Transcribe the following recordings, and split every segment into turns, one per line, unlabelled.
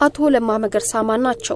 አቶ ለማ መገርሳ ማን ናቸው?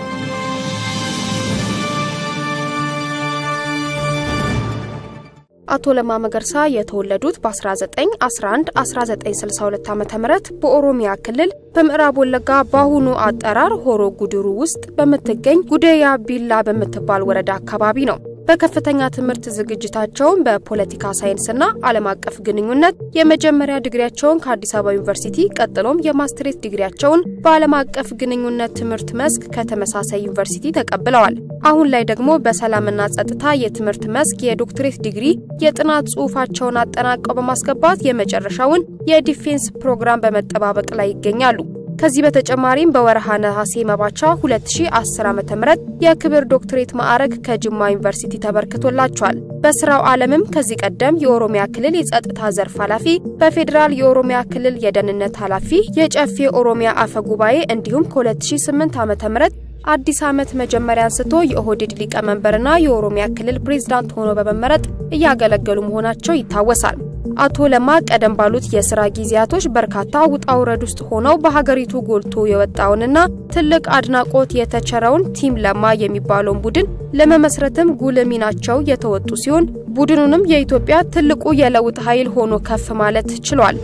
አቶ ለማ መገርሳ የተወለዱት በ1911 1962 ዓ ም በኦሮሚያ ክልል በምዕራብ ወለጋ በአሁኑ አጠራር ሆሮ ጉድሩ ውስጥ በምትገኝ ጉደያ ቢላ በምትባል ወረዳ አካባቢ ነው። በከፍተኛ ትምህርት ዝግጅታቸውን በፖለቲካ ሳይንስና ዓለም አቀፍ ግንኙነት የመጀመሪያ ዲግሪያቸውን ከአዲስ አበባ ዩኒቨርሲቲ ቀጥሎም የማስትሬት ዲግሪያቸውን በዓለም አቀፍ ግንኙነት ትምህርት መስክ ከተመሳሳይ ዩኒቨርሲቲ ተቀብለዋል። አሁን ላይ ደግሞ በሰላምና ጸጥታ የትምህርት መስክ የዶክትሬት ዲግሪ የጥናት ጽሑፋቸውን አጠናቀው በማስገባት የመጨረሻውን የዲፌንስ ፕሮግራም በመጠባበቅ ላይ ይገኛሉ። ከዚህ በተጨማሪም በወርሃ ነሐሴ መባቻ 2010 ዓ.ም የክብር ዶክትሬት ማዕረግ ከጅማ ዩኒቨርሲቲ ተበርክቶላቸዋል። በስራው ዓለምም ከዚህ ቀደም የኦሮሚያ ክልል የጸጥታ ዘርፍ ኃላፊ፣ በፌዴራል የኦሮሚያ ክልል የደህንነት ኃላፊ፣ የጨፌ ኦሮሚያ አፈ ጉባኤ እንዲሁም ከ2008 ዓ.ም አዲስ ዓመት መጀመሪያ አንስቶ የኦህዴድ ሊቀመንበርና የኦሮሚያ ክልል ፕሬዝዳንት ሆኖ በመመረጥ እያገለገሉ መሆናቸው ይታወሳል። አቶ ለማ ቀደም ባሉት የስራ ጊዜያቶች በርካታ ውጣ ውረድ ውስጥ ሆነው በሀገሪቱ ጎልቶ የወጣውንና ትልቅ አድናቆት የተቸረውን ቲም ለማ የሚባለውን ቡድን ለመመስረትም ጉልህ ሚናቸው የተወጡ ሲሆን ቡድኑንም የኢትዮጵያ ትልቁ የለውጥ ኃይል ሆኖ ከፍ ማለት ችሏል።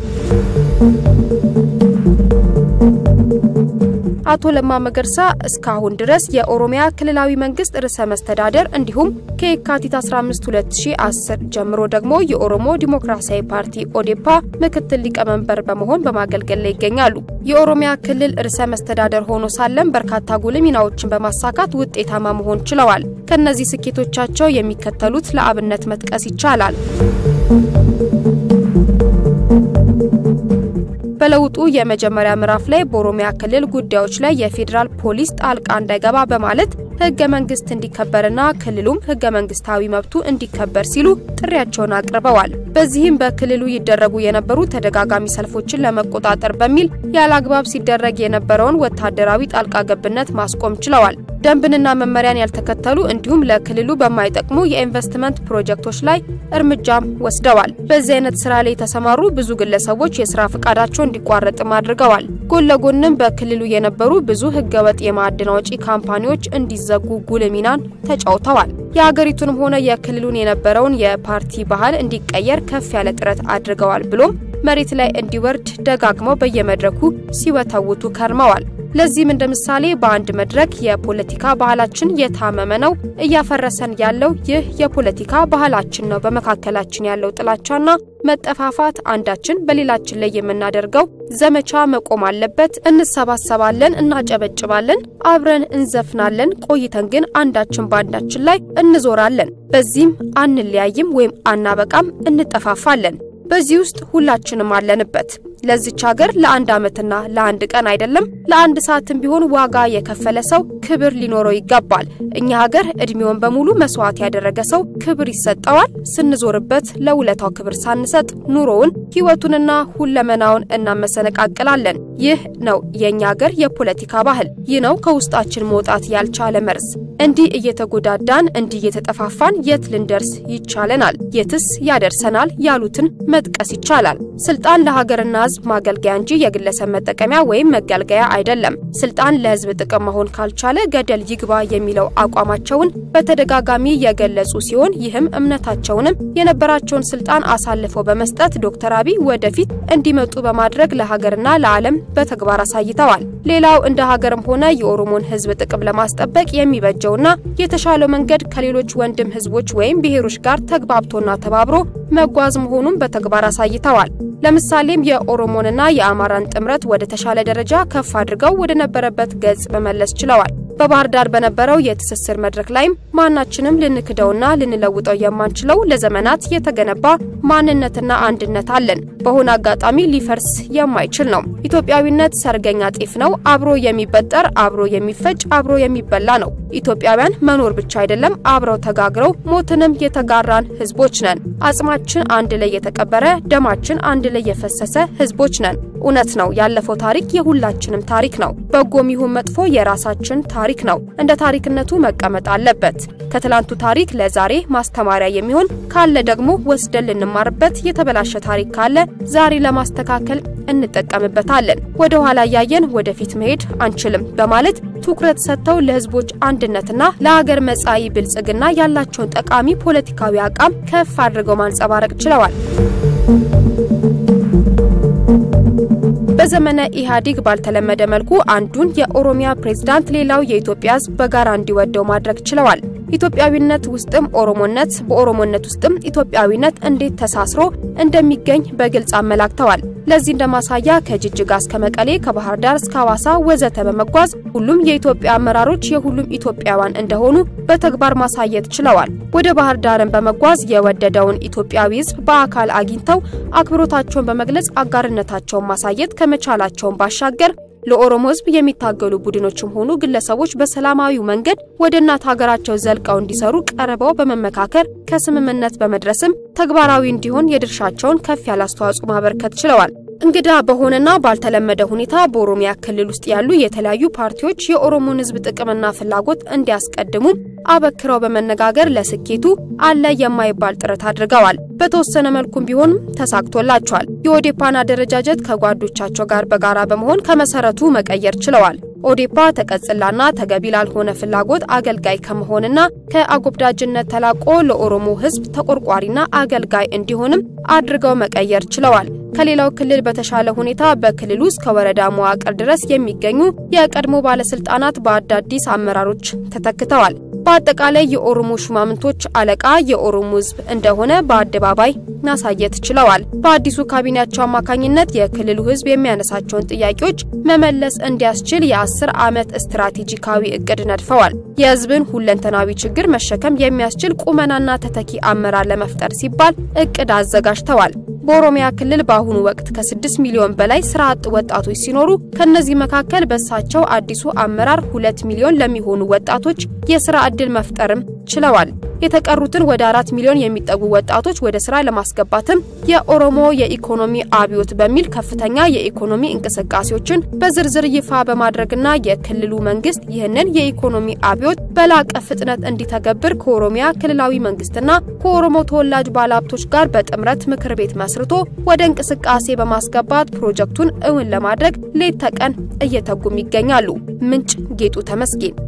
አቶ ለማ መገርሳ እስካሁን ድረስ የኦሮሚያ ክልላዊ መንግስት ርዕሰ መስተዳደር እንዲሁም ከየካቲት 15 2010 ጀምሮ ደግሞ የኦሮሞ ዲሞክራሲያዊ ፓርቲ ኦዴፓ ምክትል ሊቀመንበር በመሆን በማገልገል ላይ ይገኛሉ። የኦሮሚያ ክልል ርዕሰ መስተዳደር ሆኖ ሳለም በርካታ ጉልህ ሚናዎችን በማሳካት ውጤታማ መሆን ችለዋል። ከነዚህ ስኬቶቻቸው የሚከተሉት ለአብነት መጥቀስ ይቻላል። በለውጡ የመጀመሪያ ምዕራፍ ላይ በኦሮሚያ ክልል ጉዳዮች ላይ የፌዴራል ፖሊስ ጣልቃ እንዳይገባ በማለት ህገ መንግስት እንዲከበርና ክልሉም ህገ መንግስታዊ መብቱ እንዲከበር ሲሉ ጥሪያቸውን አቅርበዋል። በዚህም በክልሉ ይደረጉ የነበሩ ተደጋጋሚ ሰልፎችን ለመቆጣጠር በሚል ያለ አግባብ ሲደረግ የነበረውን ወታደራዊ ጣልቃ ገብነት ማስቆም ችለዋል። ደንብንና መመሪያን ያልተከተሉ እንዲሁም ለክልሉ በማይጠቅሙ የኢንቨስትመንት ፕሮጀክቶች ላይ እርምጃም ወስደዋል። በዚህ አይነት ስራ ላይ የተሰማሩ ብዙ ግለሰቦች የስራ ፈቃዳቸው እንዲቋረጥም አድርገዋል። ጎን ለጎንም በክልሉ የነበሩ ብዙ ህገወጥ የማዕድን አውጪ ካምፓኒዎች እንዲዘጉ ጉልህ ሚናን ተጫውተዋል። የሀገሪቱንም ሆነ የክልሉን የነበረውን የፓርቲ ባህል እንዲቀየር ከፍ ያለ ጥረት አድርገዋል። ብሎም መሬት ላይ እንዲወርድ ደጋግመው በየመድረኩ ሲወተውቱ ከርመዋል። ለዚህም እንደ ምሳሌ በአንድ መድረክ የፖለቲካ ባህላችን የታመመ ነው፣ እያፈረሰን ያለው ይህ የፖለቲካ ባህላችን ነው። በመካከላችን ያለው ጥላቻና መጠፋፋት አንዳችን በሌላችን ላይ የምናደርገው ዘመቻ መቆም አለበት። እንሰባሰባለን፣ እናጨበጭባለን፣ አብረን እንዘፍናለን። ቆይተን ግን አንዳችን በአንዳችን ላይ እንዞራለን። በዚህም አንለያይም ወይም አናበቃም፣ እንጠፋፋለን። በዚህ ውስጥ ሁላችንም አለንበት። ለዚች ሀገር ለአንድ ዓመትና ለአንድ ቀን አይደለም ለአንድ ሰዓትም ቢሆን ዋጋ የከፈለ ሰው ክብር ሊኖረው ይገባል። እኛ ሀገር እድሜውን በሙሉ መስዋዕት ያደረገ ሰው ክብር ይሰጠዋል። ስንዞርበት ለውለታው ክብር ሳንሰጥ ኑሮውን፣ ህይወቱንና ሁለመናውን እናመሰነቃቅላለን። ይህ ነው የእኛ ሀገር የፖለቲካ ባህል። ይህ ነው ከውስጣችን መውጣት ያልቻለ መርዝ። እንዲህ እየተጎዳዳን እንዲህ እየተጠፋፋን የት ልንደርስ ይቻለናል? የትስ ያደርሰናል? ያሉትን መጥቀስ ይቻላል። ስልጣን ለሀገርና ህዝብ ማገልገያ እንጂ የግለሰብ መጠቀሚያ ወይም መገልገያ አይደለም። ስልጣን ለህዝብ ጥቅም መሆን ካልቻለ ገደል ይግባ የሚለው አቋማቸውን በተደጋጋሚ የገለጹ ሲሆን ይህም እምነታቸውንም የነበራቸውን ስልጣን አሳልፈው በመስጠት ዶክተር አብይ ወደፊት እንዲመጡ በማድረግ ለሀገርና ለዓለም በተግባር አሳይተዋል። ሌላው እንደ ሀገርም ሆነ የኦሮሞን ህዝብ ጥቅም ለማስጠበቅ የሚበጀውና የተሻለው መንገድ ከሌሎች ወንድም ህዝቦች ወይም ብሔሮች ጋር ተግባብቶና ተባብሮ መጓዝ መሆኑን በተግባር አሳይተዋል። ለምሳሌም የኦሮሞንና የአማራን ጥምረት ወደ ተሻለ ደረጃ ከፍ አድርገው ወደ ነበረበት ገጽ መመለስ ችለዋል። በባህር ዳር በነበረው የትስስር መድረክ ላይም ማናችንም ልንክደውና ልንለውጠው የማንችለው ለዘመናት የተገነባ ማንነትና አንድነት አለን። በሆነ አጋጣሚ ሊፈርስ የማይችል ነው። ኢትዮጵያዊነት ሰርገኛ ጤፍ ነው። አብሮ የሚበጠር አብሮ የሚፈጭ አብሮ የሚበላ ነው። ኢትዮጵያውያን መኖር ብቻ አይደለም፣ አብረው ተጋግረው ሞትንም የተጋራን ህዝቦች ነን። አጽማችን አንድ ላይ የተቀበረ፣ ደማችን አንድ ላይ የፈሰሰ ህዝቦች ነን። እውነት ነው። ያለፈው ታሪክ የሁላችንም ታሪክ ነው። በጎም ይሁን መጥፎ የራሳችን ታሪክ ነው። እንደ ታሪክነቱ መቀመጥ አለበት። ከትላንቱ ታሪክ ለዛሬ ማስተማሪያ የሚሆን ካለ ደግሞ ወስደን ልንማርበት፣ የተበላሸ ታሪክ ካለ ዛሬ ለማስተካከል እንጠቀምበታለን። ወደ ኋላ እያየን ወደፊት መሄድ አንችልም በማለት ትኩረት ሰጥተው ለህዝቦች አንድነትና ለሀገር መጻኢ ብልጽግና ያላቸውን ጠቃሚ ፖለቲካዊ አቋም ከፍ አድርገው ማንጸባረቅ ችለዋል። በዘመነ ኢህአዴግ ባልተለመደ መልኩ አንዱን የኦሮሚያ ፕሬዝዳንት ሌላው የኢትዮጵያ ህዝብ በጋራ እንዲወደው ማድረግ ችለዋል። ኢትዮጵያዊነት ውስጥም ኦሮሞነት፣ በኦሮሞነት ውስጥም ኢትዮጵያዊነት እንዴት ተሳስሮ እንደሚገኝ በግልጽ አመላክተዋል። ለዚህ እንደማሳያ ከጅጅጋ እስከ መቀሌ፣ ከባህር ዳር እስከ ሐዋሳ ወዘተ በመጓዝ ሁሉም የኢትዮጵያ አመራሮች የሁሉም ኢትዮጵያውያን እንደሆኑ በተግባር ማሳየት ችለዋል። ወደ ባህር ዳርን በመጓዝ የወደደውን ኢትዮጵያዊ ህዝብ በአካል አግኝተው አክብሮታቸውን በመግለጽ አጋርነታቸውን ማሳየት ከመቻላቸውን ባሻገር ለኦሮሞ ህዝብ የሚታገሉ ቡድኖችም ሆኑ ግለሰቦች በሰላማዊው መንገድ ወደ እናት ሀገራቸው ዘልቀው እንዲሰሩ ቀርበው በመመካከር ከስምምነት በመድረስም ተግባራዊ እንዲሆን የድርሻቸውን ከፍ ያለ አስተዋጽኦ ማበርከት ችለዋል። እንግዳ በሆነና ባልተለመደ ሁኔታ በኦሮሚያ ክልል ውስጥ ያሉ የተለያዩ ፓርቲዎች የኦሮሞን ህዝብ ጥቅምና ፍላጎት እንዲያስቀድሙ አበክረው በመነጋገር ለስኬቱ አለ የማይባል ጥረት አድርገዋል። በተወሰነ መልኩም ቢሆንም ተሳክቶላቸዋል። የኦዴፓን አደረጃጀት ከጓዶቻቸው ጋር በጋራ በመሆን ከመሰረቱ መቀየር ችለዋል። ኦዴፓ ተቀጽላና ተገቢ ላልሆነ ፍላጎት አገልጋይ ከመሆንና ከአጎብዳጅነት ተላቆ ለኦሮሞ ህዝብ ተቆርቋሪና አገልጋይ እንዲሆንም አድርገው መቀየር ችለዋል። ከሌላው ክልል በተሻለ ሁኔታ በክልል ውስጥ ከወረዳ መዋቅር ድረስ የሚገኙ የቀድሞ ባለስልጣናት በአዳዲስ አመራሮች ተተክተዋል። በአጠቃላይ የኦሮሞ ሹማምንቶች አለቃ የኦሮሞ ህዝብ እንደሆነ በአደባባይ ማሳየት ችለዋል። በአዲሱ ካቢኔያቸው አማካኝነት የክልሉ ህዝብ የሚያነሳቸውን ጥያቄዎች መመለስ እንዲያስችል የአስር ዓመት ስትራቴጂካዊ እቅድ ነድፈዋል። የህዝብን ሁለንተናዊ ችግር መሸከም የሚያስችል ቁመናና ተተኪ አመራር ለመፍጠር ሲባል እቅድ አዘጋጅተዋል። በኦሮሚያ ክልል በአሁኑ ወቅት ከ6 ሚሊዮን በላይ ስራ አጥ ወጣቶች ሲኖሩ ከነዚህ መካከል በእሳቸው አዲሱ አመራር ሁለት ሚሊዮን ለሚሆኑ ወጣቶች የስራ ዕድል መፍጠርም ችለዋል። የተቀሩትን ወደ አራት ሚሊዮን የሚጠጉ ወጣቶች ወደ ስራ ለማስገባትም የኦሮሞ የኢኮኖሚ አብዮት በሚል ከፍተኛ የኢኮኖሚ እንቅስቃሴዎችን በዝርዝር ይፋ በማድረግና የክልሉ መንግስት ይህንን የኢኮኖሚ አብዮት በላቀ ፍጥነት እንዲተገብር ከኦሮሚያ ክልላዊ መንግስትና ከኦሮሞ ተወላጅ ባለሀብቶች ጋር በጥምረት ምክር ቤት መስርቶ ወደ እንቅስቃሴ በማስገባት ፕሮጀክቱን እውን ለማድረግ ሌት ተቀን እየተጉም ይገኛሉ። ምንጭ ጌጡ ተመስገን